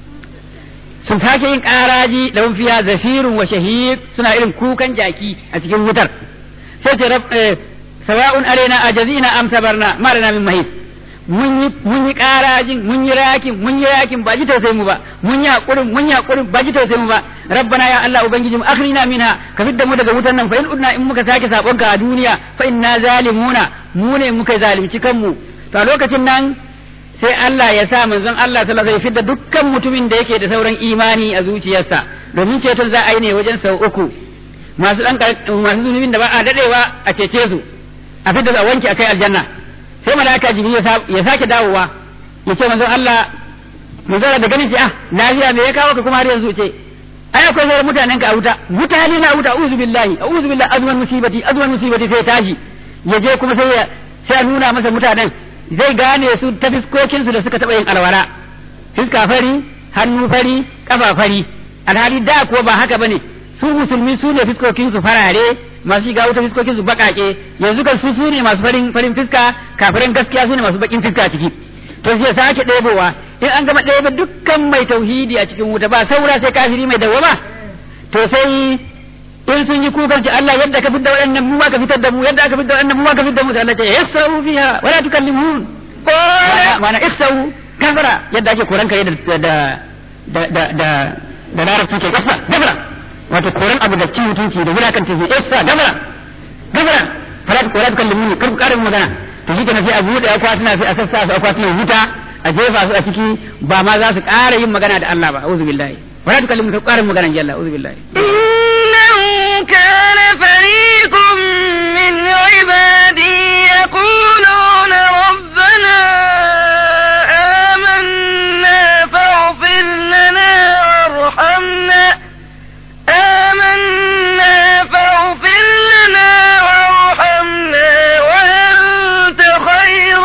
sun sake yin ƙaraji da fiya zafirun wa shahid suna irin kukan jaki a cikin wutar sai ce sawa'un arena ajazina am sabarna ma lana min mahis mun yi mun yi karajin mun yi rakin mun yi rakin ba ji tausayin mu ba mun yi hakurin mun yi hakurin ba ji tausayin mu ba rabbana ya allah ubangiji mu akhrina minha ka fidda mu daga wutan nan fa in udna in muka sake sabon ka a duniya fa inna zalimuna mu ne muka zalunci kanmu to a lokacin nan sai Allah ya sa manzon Allah sallallahu alaihi fidda dukkan mutumin da yake da sauran imani a zuciyarsa domin ceton za a yi ne wajen sau uku masu dan masu zunubin da ba a dadewa a cece su a fidda a wanke akai aljanna sai malaka jibril ya sake dawowa ya ce manzon Allah manzon da ganin ce ah lafiya me ya kawo ka kuma har yanzu ce ai akwai sauran mutanen ka a wuta mutane na wuta a'udhu billahi a'udhu billahi azwan musibati azwan musibati sai tashi ya je kuma sai ya sai a nuna masa mutanen zai gane su ta fiskokin su da suka taba yin alwala fiska fari hannu fari kafa fari alhali da kuwa ba haka bane su musulmi su ne fiskokin su farare masu shiga wuta fiskokin su bakake yanzu kan su su ne masu farin farin fiska kafiran gaskiya su ne masu bakin fiska ciki to sai sake ɗebowa in an gama ɗebe dukkan mai tauhidi a cikin wuta ba saura sai kafiri mai dawwama to sai in sun yi kukan ci Allah yadda ka fitar da waɗannan mu ma ka fitar da mu yadda aka fitar da waɗannan mu ma ka fitar da mu sai Allah ya yassau fiha wala tukallimun mana iksau kafara yadda ake koran kare da da da da da da larabci ke kasa gafara wato koran abu da cin mutunci da wulakan tafi isa gafara gafara fara kora ta kallimu kar ku karin magana to shi kenan sai a buɗe akwatuna sai a sassa su akwatunan wuta a jefa su a ciki ba ma za su ƙara yin magana da Allah ba auzu billahi wala ta kallimu kar ƙarin magana jalla auzu billahi إنه كان فريق من عبادي يقولون ربنا آمنا فاغفر لنا وارحمنا آمنا فاغفر لنا وارحمنا وأنت خير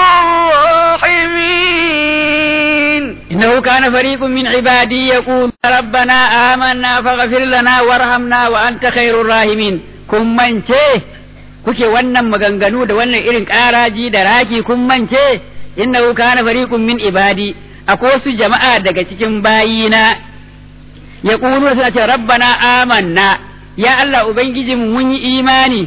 الراحمين إنه كان فريق من عبادي يقول ربنا آمنا فاغفر لنا وارحمنا وأنت خير الراحمين kun mance kuke wannan maganganu da wannan irin ƙaraji da raki kun mance innahu kana fariqun min ibadi akwai wasu jama'a daga cikin bayina ya suna ce rabbana amanna ya Allah ubangiji mu mun yi imani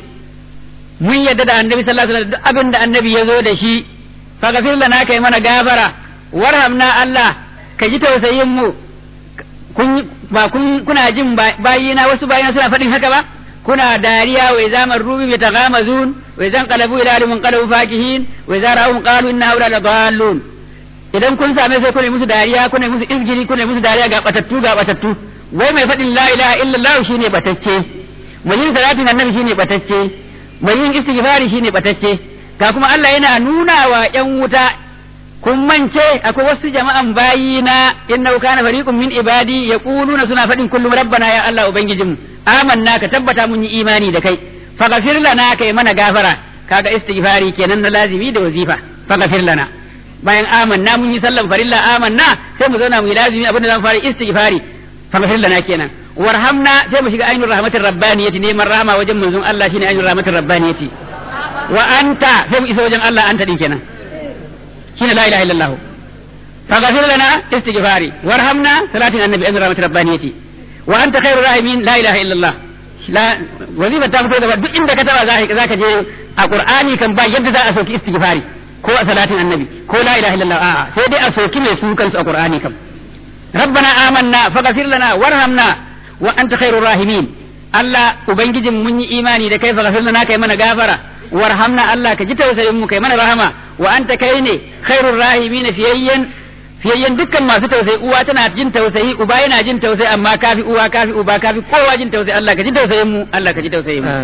mun yadda da annabi sallallahu alaihi wasallam duk abin da annabi ya zo da shi faghfir lana kai mana gafara warhamna Allah ka ji tausayin mu kun ba kun kuna jin bayina wasu bayina suna faɗin haka ba kuna dariya wa idza marru bi taghamazun wa idza qalabu ila alimin qalabu fakihin wa idza ra'um qalu inna haula la dallun idan kun same sai kuna musu dariya kuna musu izgiri kuna musu dariya ga batattu ga batattu wai mai faɗin la ilaha illallah shine batacce mai yin salatin annabi shine batacce mai yin istighfari shine batacce ga kuma Allah yana nuna wa ƴan wuta kun mance akwai wasu jama'an bayina innahu kana fariqun min ibadi yaquluna suna faɗin kullum rabbana ya Allah ubangijinmu amanna ka tabbata mun yi imani da kai faghfir lana kai mana gafara kaga istighfari kenan na lazimi da wazifa faghfir lana bayan amanna mun yi sallan farilla amanna sai mu zauna mu yi lazimi abinda zamu fara istighfari faghfir lana kenan warhamna sai mu shiga ainur rahmatir rabbaniyati neman rahama wajen manzon Allah shine ainur rahmatir rabbaniyati wa anta sai mu isa wajen Allah anta din kenan shine la ilaha illallah faghfir lana istighfari warhamna salatin annabi ainur rahmatir rabbaniyati wa anta khairur rahimin la ilaha illallah la wazifa ta fito da duk inda ka taba zaka je a qur'ani kan ba yadda za a sauki istighfari ko a salatin annabi ko la ilaha illallah a'a sai dai a soki mai su kansu a qur'ani kam rabbana amanna faghfir lana warhamna wa anta khairur rahimin Allah ubangijin mun yi imani da kai faghfir lana kai mana gafara warhamna Allah ka ji tausayin mu kai mana rahama wa anta kai ne khairur rahimin fiyayyen fiyayyen dukkan masu tausayi uwa tana jin tausayi uba yana jin tausayi amma kafi uwa kafi uba kafi kowa jin tausayi Allah ka ji tausayin mu Allah ka ji tausayin mu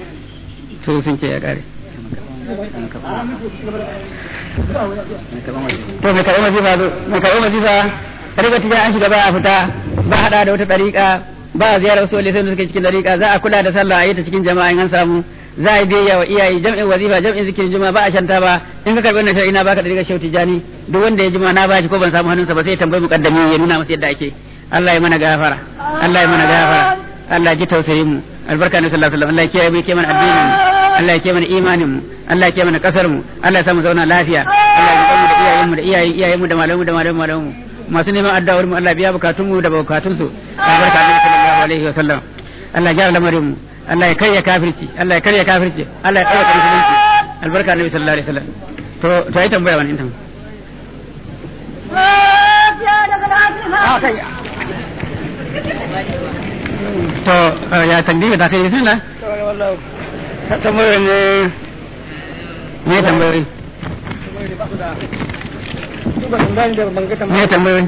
to sun ce ya kare to mai karɓar mazifa zo mai karɓar mazifa riga tija an shiga ba a fita ba hada da wata ɗariƙa ba a ziyarar wasu walisai da suke cikin ɗariƙa za a kula da sallah a yi ta cikin jama'a in an samu za a biyayya wa iyaye jam'in wazifa jam'in zikirin juma'a ba a shanta ba in ka karbi wannan shar'i na baka da riga shauti jani duk wanda ya jima na bashi ko ban samu hannunsa ba sai ya tambayi mukaddami ya nuna masa yadda ake Allah ya mana gafara Allah ya mana gafara Allah ya ji tausayin mu albarka na sallallahu alaihi wasallam Allah ya kiyaye mu ya kiyaye mana addinin mu Allah ya kiyaye mana imanin mu Allah ya kiyaye mana kasar mu Allah ya sa mu zauna lafiya Allah ya mu da iyayen mu da iyayen iyayen mu da malamu mu da malamu malamu mu masu neman addu'ar mu Allah biya bukatun mu da bukatun su albarka na sallallahu alaihi wasallam Allah ya gyara lamarin mu Allah ya karya kafirci Allah ya karya kafirci Allah ya tsaya musulunci albarka na sallallahu alaihi wasallam to to ai tambaya wani intan to ya tambaye da kai bismillah tambaye ne ne tambaye ne tambaye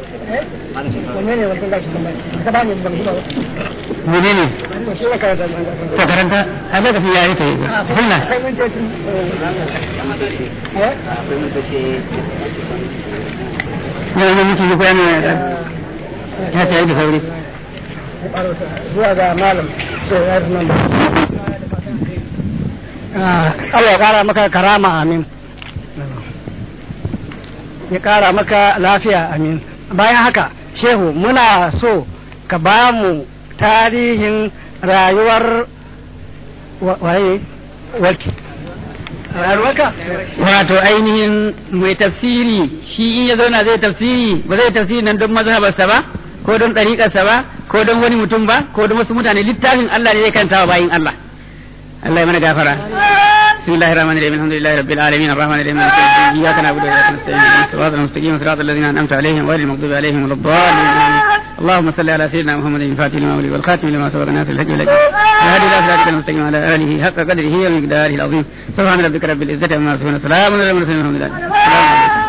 mene ne ta karanta a bai kafin yayi ta yi sunna ne ne mutum ko yana ya ta yi da sauri zuwa ga malam sai ya nan Allah ya kara maka karama amin ya kara maka lafiya amin bayan haka shehu muna so ka ba mu tarihin rayuwar waye warki rayuwarka wato ainihin mai tafsiri shi in ya zauna zai tafsiri ba zai tafsiri nan don mazhabarsa ba ko don ɗariƙarsa ba ko don wani mutum ba ko don wasu mutane littafin Allah ne zai kanta wa bayin Allah Allah ya mana gafara بسم الله الرحمن الرحيم الحمد لله رب العالمين الرحمن الرحيم مالك يوم الدين اياك نعبد واياك نستعين اهدنا الصراط المستقيم صراط الذين انعمت عليهم غير المغضوب عليهم ولا الضالين اللهم صل على سيدنا محمد الفاتح لما ولي والخاتم لما سبق ناصر الحج والهدي الهادي الى صراطك المستقيم على اله حق قدره ومقداره العظيم سبحان ربك رب العزه عما يصفون سلام على المرسلين والحمد لله